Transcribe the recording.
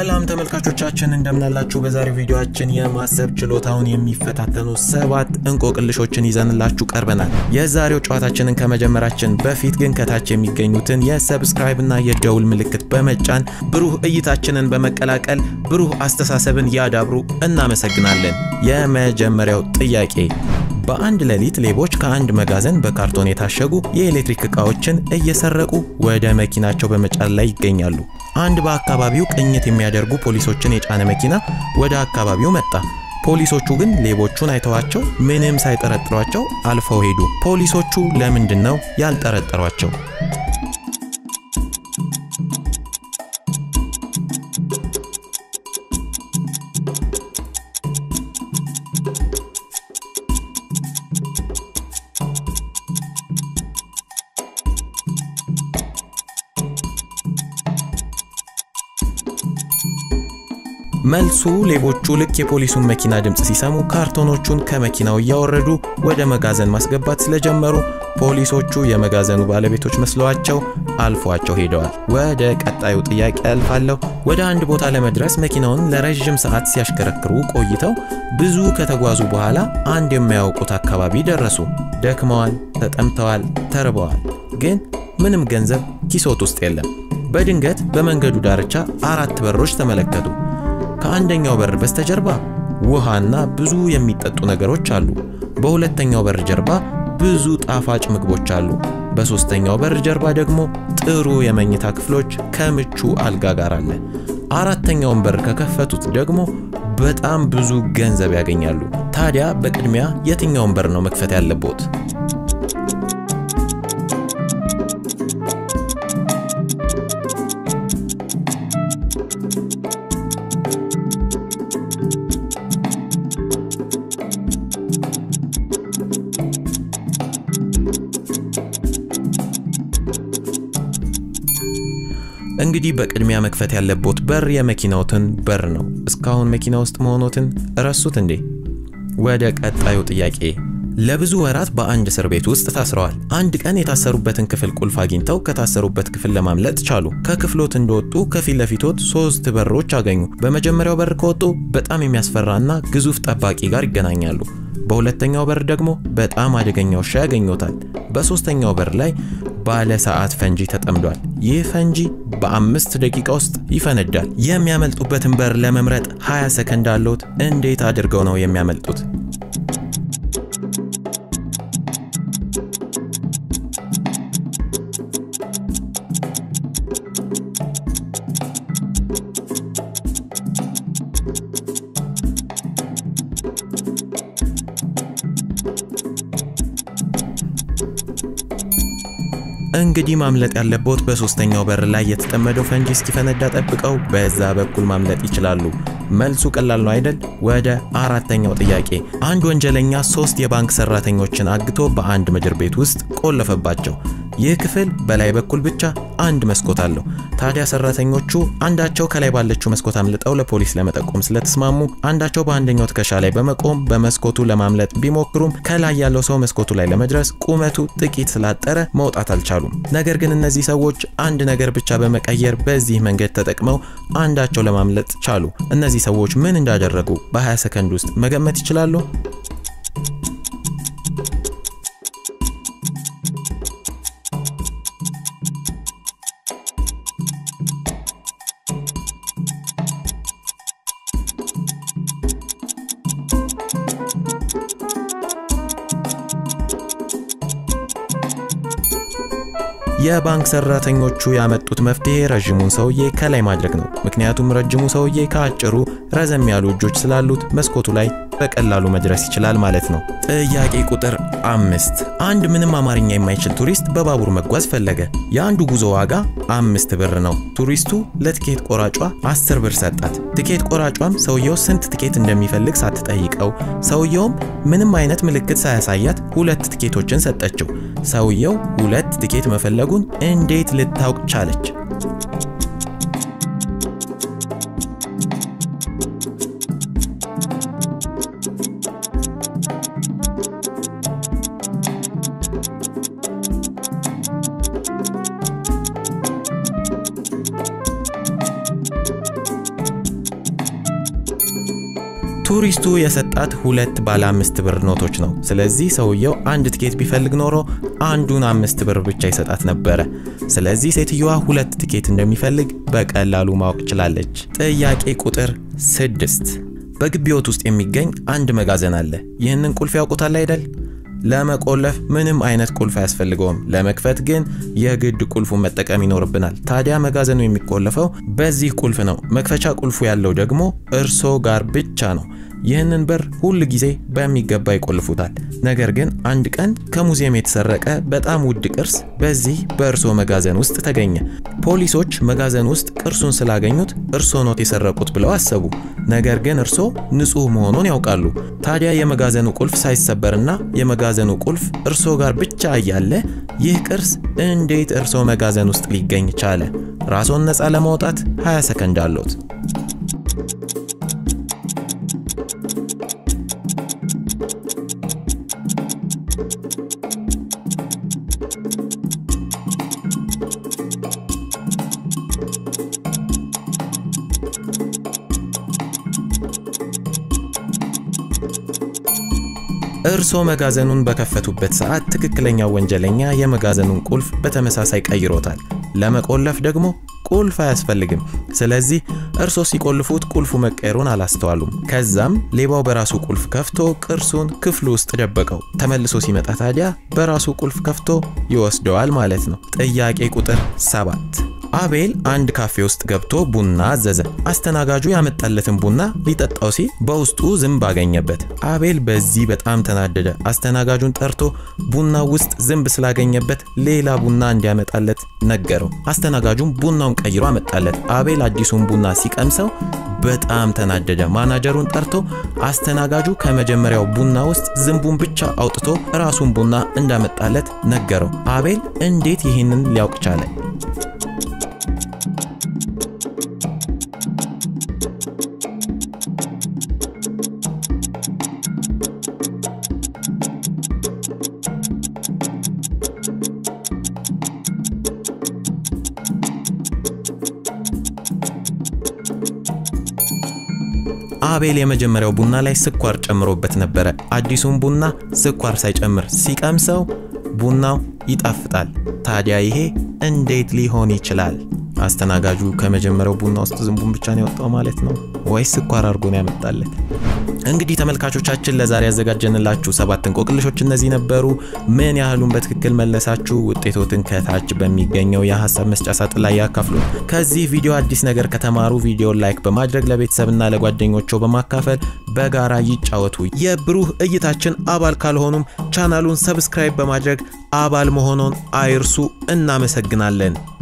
ሰላም ተመልካቾቻችን እንደምናላችሁ። በዛሬው ቪዲዮአችን የማሰብ ችሎታውን የሚፈታተኑ ሰባት እንቆቅልሾችን ይዘንላችሁ ቀርበናል። የዛሬው ጨዋታችንን ከመጀመራችን በፊት ግን ከታች የሚገኙትን የሰብስክራይብ እና የደውል ምልክት በመጫን ብሩህ እይታችንን በመቀላቀል ብሩህ አስተሳሰብን ያዳብሩ። እናመሰግናለን። የመጀመሪያው ጥያቄ በአንድ ሌሊት ሌቦች ከአንድ መጋዘን በካርቶን የታሸጉ የኤሌክትሪክ ዕቃዎችን እየሰረቁ ወደ መኪናቸው በመጫን ላይ ይገኛሉ። አንድ በአካባቢው ቅኝት የሚያደርጉ ፖሊሶችን የጫነ መኪና ወደ አካባቢው መጣ። ፖሊሶቹ ግን ሌቦቹን አይተዋቸው ምንም ሳይጠረጥሯቸው አልፈው ሄዱ። ፖሊሶቹ ለምንድን ነው ያልጠረጠሯቸው? መልሱ ሌቦቹ ልክ የፖሊሱን መኪና ድምፅ ሲሰሙ ካርቶኖቹን ከመኪናው እያወረዱ ወደ መጋዘን ማስገባት ስለጀመሩ ፖሊሶቹ የመጋዘኑ ባለቤቶች መስለዋቸው አልፏቸው ሄደዋል። ወደ ቀጣዩ ጥያቄ አልፋለሁ። ወደ አንድ ቦታ ለመድረስ መኪናውን ለረዥም ሰዓት ሲያሽከረክሩ ቆይተው ብዙ ከተጓዙ በኋላ አንድ የማያውቁት አካባቢ ደረሱ። ደክመዋል፣ ተጠምተዋል፣ ተርበዋል። ግን ምንም ገንዘብ ኪሶት ውስጥ የለም። በድንገት በመንገዱ ዳርቻ አራት በሮች ተመለከቱ። ከአንደኛው በር በስተጀርባ ውሃና ብዙ የሚጠጡ ነገሮች አሉ። በሁለተኛው በር ጀርባ ብዙ ጣፋጭ ምግቦች አሉ። በሦስተኛው በር ጀርባ ደግሞ ጥሩ የመኝታ ክፍሎች ከምቹ አልጋ ጋር አለ። አራተኛውን በር ከከፈቱት ደግሞ በጣም ብዙ ገንዘብ ያገኛሉ። ታዲያ በቅድሚያ የትኛውን በር ነው መክፈት ያለቦት? እንግዲህ በቅድሚያ መክፈት ያለቦት በር የመኪናዎትን በር ነው። እስካሁን መኪና ውስጥ መሆኖትን ረሱት እንዴ? ወደ ቀጣዩ ጥያቄ። ለብዙ ወራት በአንድ እስር ቤት ውስጥ ታስረዋል። አንድ ቀን የታሰሩበትን ክፍል ቁልፍ አግኝተው ከታሰሩበት ክፍል ለማምለጥ ቻሉ። ከክፍሎት እንደወጡ ከፊት ለፊቶት ሶስት በሮች አገኙ። በመጀመሪያው በር ከወጡ በጣም የሚያስፈራና ግዙፍ ጠባቂ ጋር ይገናኛሉ። በሁለተኛው በር ደግሞ በጣም አደገኛ ውሻ ያገኙታል። በሶስተኛው በር ላይ ባለ ሰዓት ፈንጂ ተጠምዷል። ይህ ፈንጂ በአምስት ደቂቃ ውስጥ ይፈነዳል። የሚያመልጡበትን በር ለመምረጥ 20 ሰከንድ አለዎት። እንዴት አድርገው ነው የሚያመልጡት? እንግዲህ ማምለጥ ያለቦት በሶስተኛው በር ላይ የተጠመደው ፈንጂ እስኪፈነዳ ጠብቀው በዛ በኩል ማምለጥ ይችላሉ። መልሱ ቀላል ነው አይደል? ወደ አራተኛው ጥያቄ። አንድ ወንጀለኛ ሶስት የባንክ ሰራተኞችን አግቶ በአንድ ምድር ቤት ውስጥ ቆለፈባቸው። ይህ ክፍል በላይ በኩል ብቻ አንድ መስኮት አለው። ታዲያ ሰራተኞቹ አንዳቸው ከላይ ባለችው መስኮት አምልጠው ለፖሊስ ለመጠቆም ስለተስማሙ አንዳቸው በአንደኛው ትከሻ ላይ በመቆም በመስኮቱ ለማምለጥ ቢሞክሩም ከላይ ያለው ሰው መስኮቱ ላይ ለመድረስ ቁመቱ ጥቂት ስላጠረ መውጣት አልቻሉም። ነገር ግን እነዚህ ሰዎች አንድ ነገር ብቻ በመቀየር በዚህ መንገድ ተጠቅመው አንዳቸው ለማምለጥ ቻሉ። እነዚህ ሰዎች ምን እንዳደረጉ በ20 ሰከንድ ውስጥ መገመት ይችላሉ? የባንክ ሰራተኞቹ ያመጡት መፍትሄ ረዥሙን ሰውዬ ከላይ ማድረግ ነው። ምክንያቱም ረጅሙ ሰውዬ ከአጭሩ ረዘም ያሉ እጆች ስላሉት መስኮቱ ላይ በቀላሉ መድረስ ይችላል ማለት ነው። ጥያቄ ቁጥር አምስት አንድ ምንም አማርኛ የማይችል ቱሪስት በባቡር መጓዝ ፈለገ። የአንዱ ጉዞ ዋጋ አምስት ብር ነው። ቱሪስቱ ለትኬት ቆራጯ አስር ብር ሰጣት። ትኬት ቆራጯም ሰውየው ስንት ትኬት እንደሚፈልግ ሳትጠይቀው ሰውየውም ምንም አይነት ምልክት ሳያሳያት ሁለት ትኬቶችን ሰጠችው። ሰውየው ሁለት ትኬት መፈለጉን እንዴት ልታውቅ ቻለች? ቱሪስቱ የሰጣት ሁለት ባለ አምስት ብር ኖቶች ነው። ስለዚህ ሰውየው አንድ ትኬት ቢፈልግ ኖሮ አንዱን አምስት ብር ብቻ ይሰጣት ነበረ። ስለዚህ ሴትየዋ ሁለት ትኬት እንደሚፈልግ በቀላሉ ማወቅ ችላለች። ጥያቄ ቁጥር ስድስት በግቢዎት ውስጥ የሚገኝ አንድ መጋዘን አለ። ይህንን ቁልፍ ያውቁታል አይደል? ለመቆለፍ ምንም አይነት ቁልፍ አያስፈልገውም። ለመክፈት ግን የግድ ቁልፉን መጠቀም ይኖርብናል። ታዲያ መጋዘኑ የሚቆለፈው በዚህ ቁልፍ ነው። መክፈቻ ቁልፉ ያለው ደግሞ እርሶ ጋር ብቻ ነው። ይህንን በር ሁል ጊዜ በሚገባ ይቆልፉታል። ነገር ግን አንድ ቀን ከሙዚየም የተሰረቀ በጣም ውድ ቅርስ በዚህ በእርሶ መጋዘን ውስጥ ተገኘ። ፖሊሶች መጋዘን ውስጥ ቅርሱን ስላገኙት እርሶ ኖት የሰረቁት ብለው አሰቡ። ነገር ግን እርሶ ንጹሕ መሆኑን ያውቃሉ። ታዲያ የመጋዘኑ ቁልፍ ሳይሰበርና የመጋዘኑ ቁልፍ እርሶ ጋር ብቻ እያለ ይህ ቅርስ እንዴት እርሶ መጋዘን ውስጥ ሊገኝ ቻለ? ራስዎን ነፃ ለማውጣት 20 ሰከንድ አለዎት። እርሶ መጋዘኑን በከፈቱበት ሰዓት ትክክለኛው ወንጀለኛ የመጋዘኑን ቁልፍ በተመሳሳይ ቀይሮታል። ለመቆለፍ ደግሞ ቁልፍ አያስፈልግም። ስለዚህ እርሶ ሲቆልፉት ቁልፉ መቀየሩን አላስተዋሉም። ከዛም ሌባው በራሱ ቁልፍ ከፍቶ ቅርሱን ክፍሉ ውስጥ ደበቀው። ተመልሶ ሲመጣ ታዲያ በራሱ ቁልፍ ከፍቶ ይወስደዋል ማለት ነው። ጥያቄ ቁጥር ሰባት አቤል አንድ ካፌ ውስጥ ገብቶ ቡና አዘዘ። አስተናጋጁ ያመጣለትን ቡና ሊጠጣው ሲል በውስጡ ዝንብ አገኘበት። አቤል በዚህ በጣም ተናደደ። አስተናጋጁን ጠርቶ ቡና ውስጥ ዝንብ ስላገኘበት ሌላ ቡና እንዲያመጣለት ነገረው። አስተናጋጁም ቡናውን ቀይሮ አመጣለት። አቤል አዲሱን ቡና ሲቀምሰው በጣም ተናደደ። ማናጀሩን ጠርቶ አስተናጋጁ ከመጀመሪያው ቡና ውስጥ ዝንቡን ብቻ አውጥቶ ራሱን ቡና እንዳመጣለት ነገረው። አቤል እንዴት ይህንን ሊያውቅ ቻለ? አቤል የመጀመሪያው ቡና ላይ ስኳር ጨምሮበት ነበረ። አዲሱን ቡና ስኳር ሳይጨምር ሲቀምሰው ቡናው ይጣፍጣል። ታዲያ ይሄ እንዴት ሊሆን ይችላል? አስተናጋጁ ከመጀመሪያው ቡና ውስጥ ዝንቡን ብቻ ነው ያወጣው ማለት ነው ወይስ ስኳር አድርጎ ነው ያመጣለት? እንግዲህ ተመልካቾቻችን ለዛሬ ያዘጋጀንላችሁ ሰባት እንቆቅልሾች እነዚህ ነበሩ። ምን ያህሉን በትክክል መለሳችሁ? ውጤቶትን ከታች በሚገኘው የሀሳብ መስጫ ሳጥን ላይ ያካፍሉ። ከዚህ ቪዲዮ አዲስ ነገር ከተማሩ ቪዲዮን ላይክ በማድረግ ለቤተሰብና ለጓደኞቹ በማካፈል በጋራ ይጫወቱ። የብሩህ እይታችን አባል ካልሆኑም ቻናሉን ሰብስክራይብ በማድረግ አባል መሆኖን አይርሱ። እናመሰግናለን።